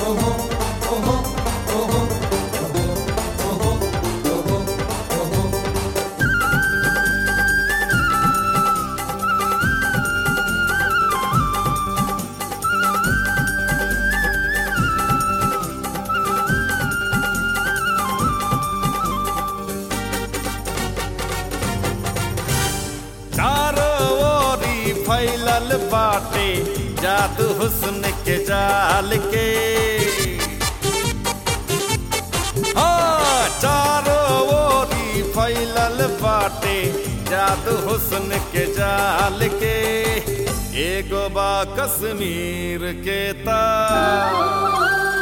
चारों ओरी फैलल बाटे जादू हुस्न के जाल के हाँ चारों ओरी फैलल बाटे जादू हुस्न के जाल के एगो बा कश्मीर के तार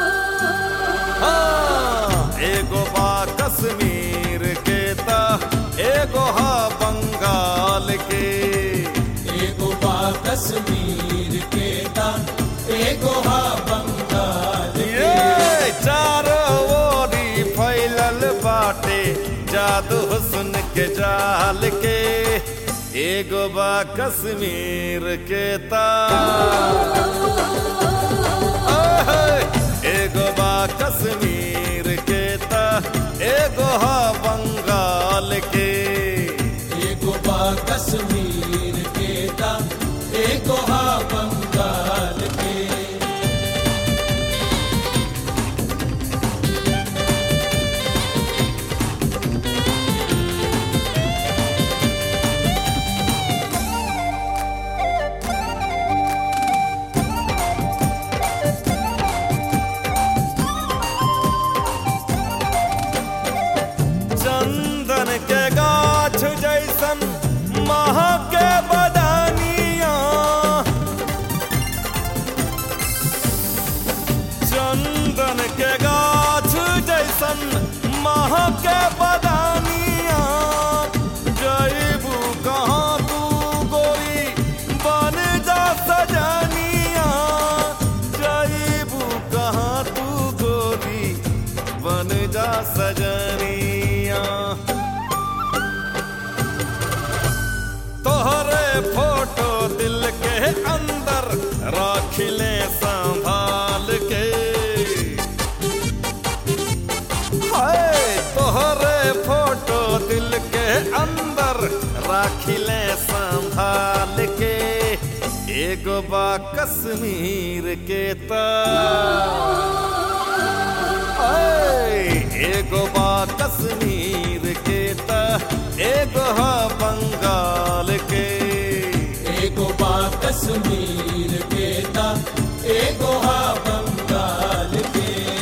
हाँ, एगो बा कश्मीर के ता एगो हा बंगाल के एगो बा कश्मीर के ता एगो हा बंगाल ये चारों ओरी फैलल बाटे जादू हुस्न के जाल के एगो बा कश्मीर के तार ओहे, एगो बा कश्मीर के ता एगो हा बंगाल के एगो बा कश्मीर के ता एगो हा बंगाल के चंदन के गाछ जैसन महा के बदानिया चंदन के गाछ जैसन महा के बदानिया जैबू कहाँ तू गोरी बन जा सजनिया जैबू कहाँ तू गोरी बन जा सजनिया तोहरे फोटो दिल के अंदर राख ले संभाल के हाय तोहरे फोटो दिल के अंदर राख ले संभाल के एगो बा कश्मीर के तार ऐ, एगो बा कश्मीर के ता एगो हा बंगाल के एगो बा कश्मीर के ता एगो हा बंगाल के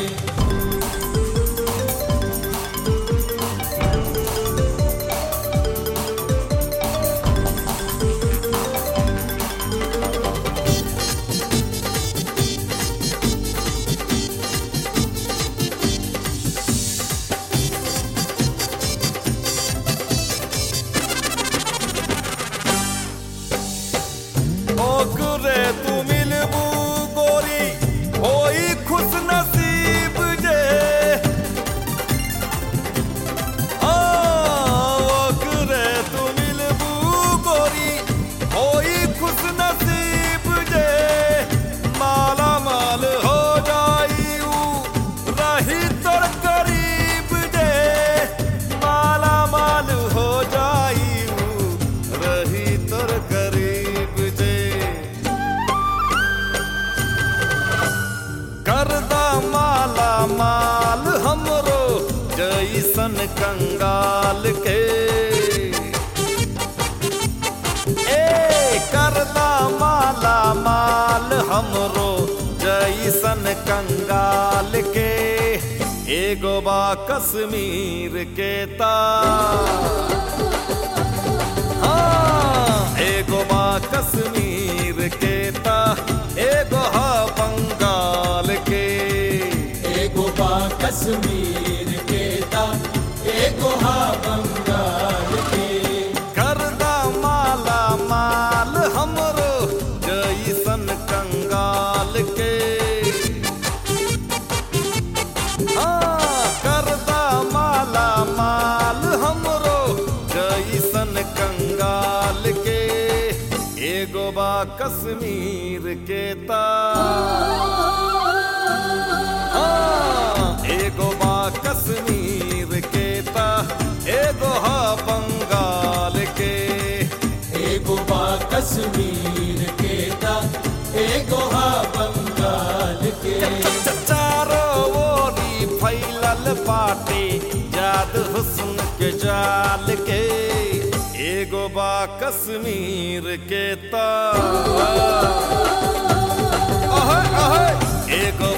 ओकरे तू मिलबू गोरी होई खुश नसीब जे आ, ओकरे तू मिलबू गोरी होई खुश नसीब जे माला माल हो जाई ऊ रही तोर करीब जे माला माल हो जाई ऊ रही तोर करीब जे करदा माला माल हमरो जैसन कंगाल के ए करदा माला माल हमरो जैसन कंगाल के एगो बा कश्मीर के तार हाँ, एगो बा कश्मीर के ता एगो हा बंगाल के एगो बा कश्मीर के ता एगो हा बंगाल के करदा माला माल हमरो जैसन कंगाल के हाँ, करदा माला माल हमरो जैसन कंगाल के एगो बा कश्मीर के तार कश्मीर के ता एगो हा बंगाल के चारो ओरी फैलल बाटे जाद हुस्न के जाल के एगो बा कश्मीर के तार अहे, अहे, एगो